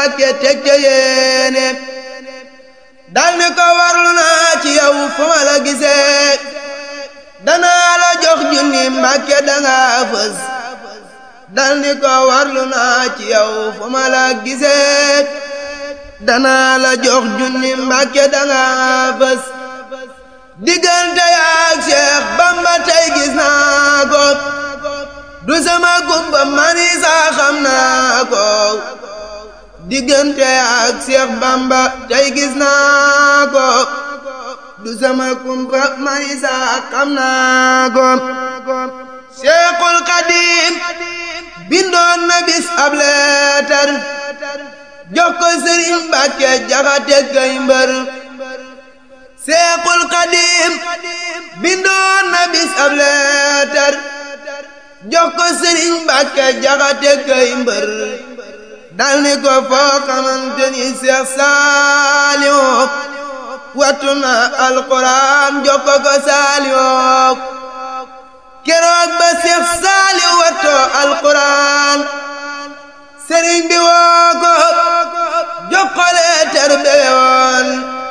Mbàkke teg ca yéene dal ni ko warlu naa ci yow fu ma la gisee danaa la jox junni Mbàkke danga fës dal ni ko warlu naa ci yow fu ma la gisee danaa la jox junni Mbàkke danga fës diggante yaak Seex Bamba tey gis naa ko du sama gumba mani saa xam naa ko diggante ak Seex Bamba tey gis naa ko du sama gumba mani saa xam naa ko Seexul Xadiim bindoon na bis ab leetar jox ko Sëriñ Mbàkke Jaxate Gay Mbër Seexul Xadiim bindoon na bis ab leetar jox ko Sëriñ Mbàkke Jaxate Gay Mbër dal ni ko foo xamante ni Seex Saaliw wattu na alxuraan jox ko ko Saaliw keroog ba Seex Saaliw wattoo alxuraan sëriñ bi woo ko jox ko leetar beyoon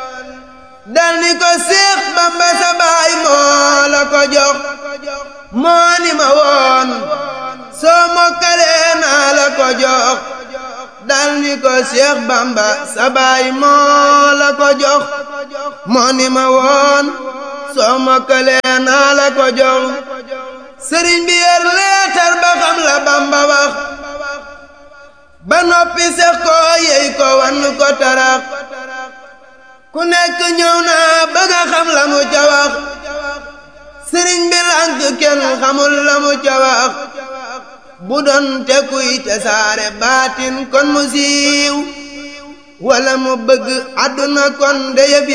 dal ni ko Seex Bamba sa baay moo la ko jox moo ni ma woon soo mokkalee naa la ko jox dal ni ko Seex Bamba sa baay moo la ko jox moo ni ma woon soo mokkalee naa la ko jox sëriñ bi yer leetar ba xam la Bamba wax ba noppi sex ko yey ko wan ko tarax ku nekk ñëw naa bëgg a xam la mu ca wax sëriñ bi lànk kenn xamul la mu ca wax bu doon te kuy te saare baatin kon mu siiw wala mu bëgg àdduna kon de yëf